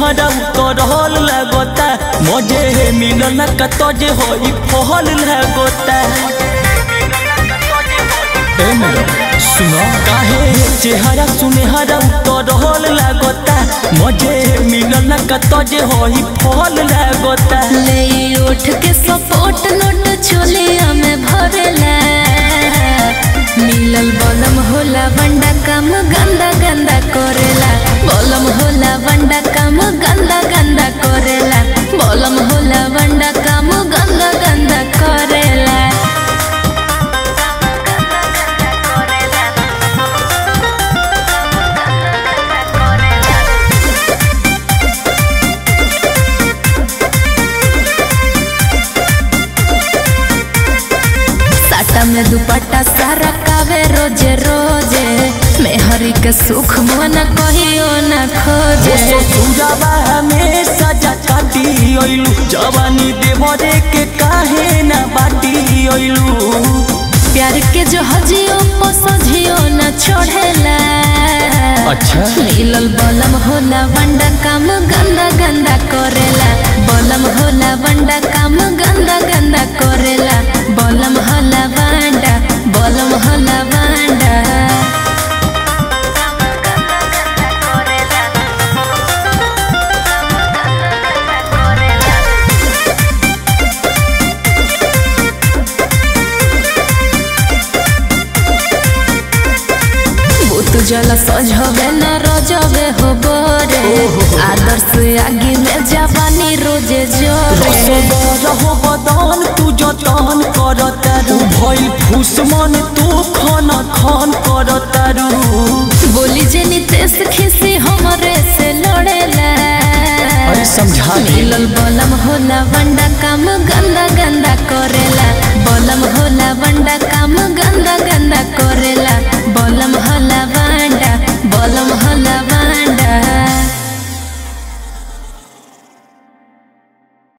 सुनेहरा उतरल लागता मजे मिलन का तजे होई फहल लागता ए मैडम सुनो काहे चेहरा सुनेहरा उतरल लागता मजे मिलन का तजे होई फहल लागता ले उठ के सपोर्ट नोट चोलिया में भरेला मिलल बलम होला बंडा काम गंदा गंदा करेला बलम होला बंडा काम गंदा गंदा करेला बलम होला बंडा काम गंदा गंदा करेला साटा में दुपट्टा सारा कावे रोजे रोजे मेहरी के सुख मन कहियो न खोजे ससुराबा में सजा काटी अइलू जवानी देवरे के काहे ना बाटी अइलू प्यार के जो हजियो पसजियो न छोड़ेला अच्छा मिलल बलम होला बंडा काम गंदा गंदा करेला बलम होला बंडा काम गंदा गंदा करेला बलम होला बंडा बलम होला बंडा भूत जल सजवे न रजवे हो बोरे आदर्श आगे में जवानी रोजे जोरे रहो बदन तू जतन करतारू भइल फूस मन तू खन खन करतारू बोली जे नितेश खिसी हमरे से लड़ेला अरे समझा दे। मिलल बलम होला बंडा काम गंदा गंदा करेला बलम होला बंडा काम गंदा